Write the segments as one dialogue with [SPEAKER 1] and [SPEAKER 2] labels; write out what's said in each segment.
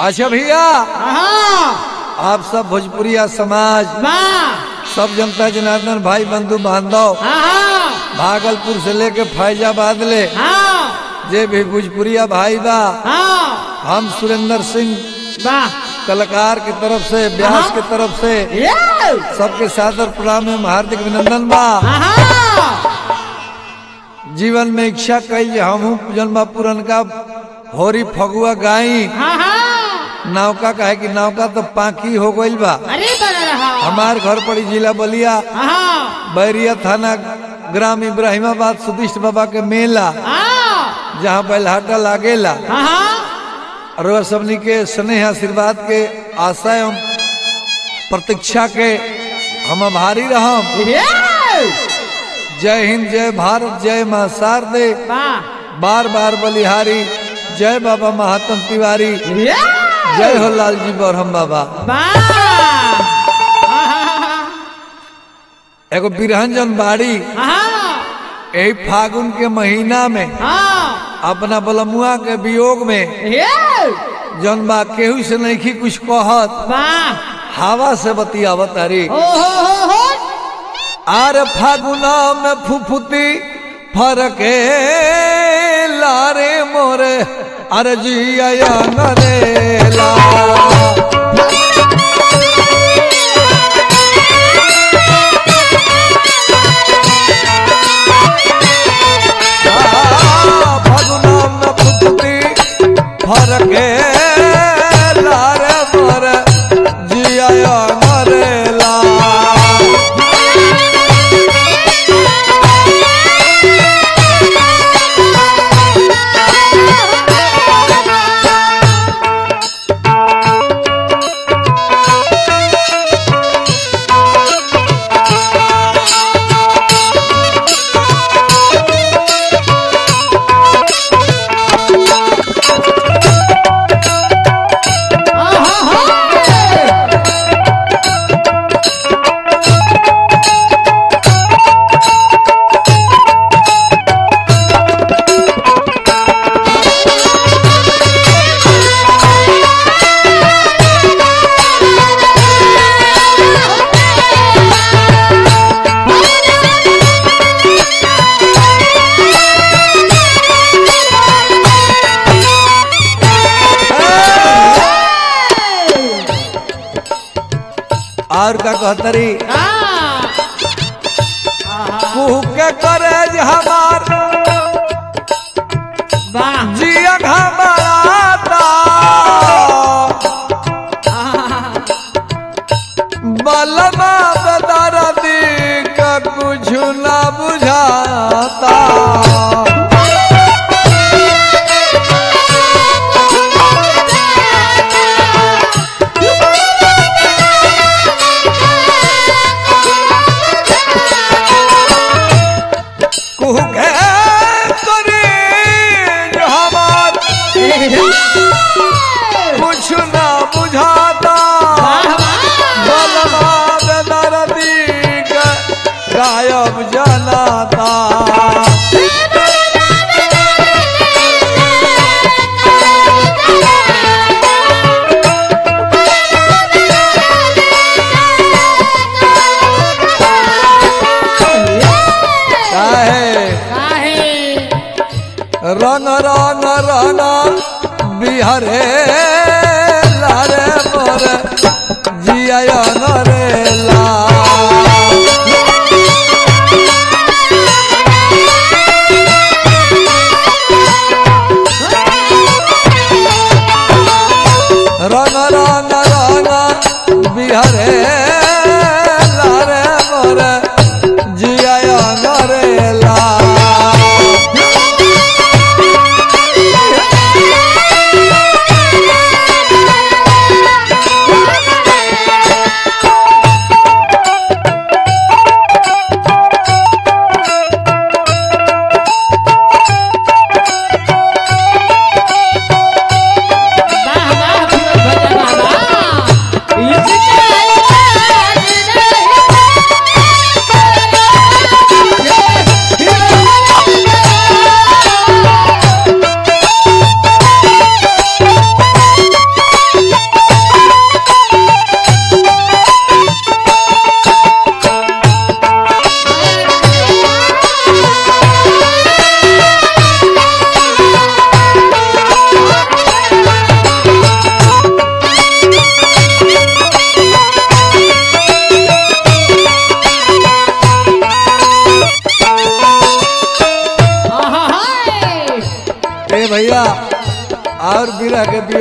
[SPEAKER 1] अच्छा भैया
[SPEAKER 2] हाँ
[SPEAKER 1] आप सब भोजपुरिया समाज
[SPEAKER 2] वाह
[SPEAKER 1] सब जनता जनार्दन भाई बंधु बांधव
[SPEAKER 2] हाँ
[SPEAKER 1] भागलपुर से लेके फैजाबाद ले
[SPEAKER 2] हाँ
[SPEAKER 1] जे भी भोजपुरिया भाई बा
[SPEAKER 2] हाँ
[SPEAKER 1] हम सुरेंद्र सिंह
[SPEAKER 2] वाह
[SPEAKER 1] कलाकार की तरफ से व्यास
[SPEAKER 2] हाँ।
[SPEAKER 1] की तरफ से
[SPEAKER 2] ये
[SPEAKER 1] सबके सादर प्रणाम एवं हार्दिक अभिनंदन बा
[SPEAKER 2] हाँ
[SPEAKER 1] जीवन में इच्छा कई हम जन्मा पुरनका होरी फगुआ गाई
[SPEAKER 2] हाँ हाँ
[SPEAKER 1] नौका कहे कि नौका तो पाकी हो गईल बा
[SPEAKER 2] अरे बना रहा
[SPEAKER 1] हमार घर पड़ी जिला बलिया
[SPEAKER 2] हाँ
[SPEAKER 1] बैरिया थाना ग्राम इब्राहिमाबाद सुदिष्ट बाबा के मेला
[SPEAKER 2] हाँ
[SPEAKER 1] जहाँ बैलहाटा लागेला
[SPEAKER 2] हाँ
[SPEAKER 1] और वह सबनी के स्नेह आशीर्वाद के आशा एवं प्रतीक्षा के हम आभारी रहम
[SPEAKER 2] ये
[SPEAKER 1] जय हिंद जय भारत जय माँ शारदे
[SPEAKER 2] वाह
[SPEAKER 1] बार बार बलिहारी जय बाबा महात्म तिवारी
[SPEAKER 2] ये
[SPEAKER 1] जय हो लालजी बरहम बाबा
[SPEAKER 2] वाह
[SPEAKER 1] एगो बिरहंजन बाड़ी
[SPEAKER 2] हाँ
[SPEAKER 1] यही फागुन के महीना में
[SPEAKER 2] हाँ
[SPEAKER 1] अपना बलमुआ के वियोग में
[SPEAKER 2] ये
[SPEAKER 1] जौन बा केहू से नहीं कुछ कहत
[SPEAKER 2] वाह
[SPEAKER 1] हवा से बतियावत अरे
[SPEAKER 2] ओ हो हो हो
[SPEAKER 1] आर फागुना में फुफुती फरके लारे मोरे अरे जिया नरेला आ, फागुना में फुफुती फरके लारे मोरे जिया नरेला और का कहतरी कुह के करे हमार
[SPEAKER 2] वाह
[SPEAKER 1] जिया घबराता बलमा बदरदी का कुछ ना बुझाता कुह के करे जो हमार कुछ ना बुझाता बलमा बेदर्दी का गायब जनाता काहे रंग रंग रंग बिहरे लारे मोर जिया नरेला रंग रंग रंग बिहरे लारे मोर जिया नरेला
[SPEAKER 2] वाह वाह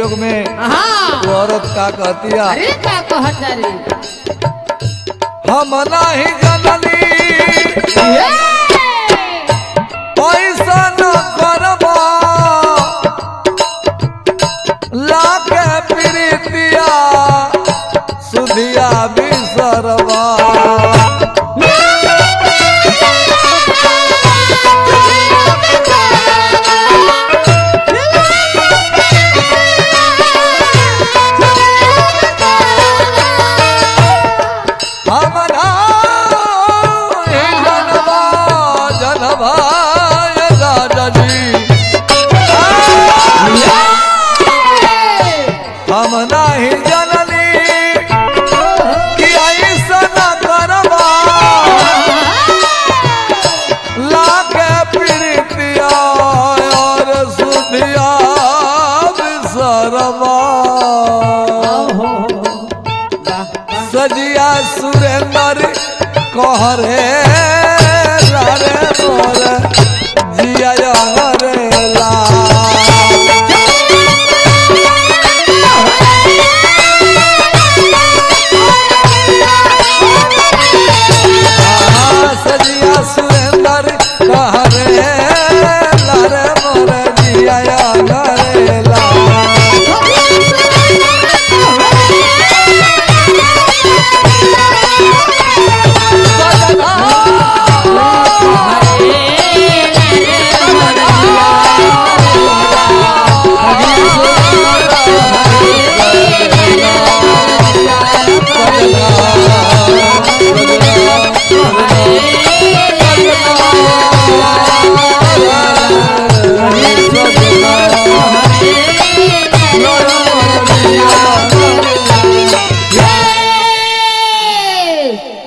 [SPEAKER 1] वियोग में
[SPEAKER 2] हाँ
[SPEAKER 1] वो औरत का कहतिया
[SPEAKER 2] अरे का कहत रे
[SPEAKER 1] हम नाही जननी पैसा न करबा लाके प्रीतिया सुधिया बिसरबा हम नाही जनबा जनबा राजा जी हम नाही जननी कि ऐसन करबा लाके प्रीतिया और सुधिया बिसरबा सजिया सुरेंद्र कहरे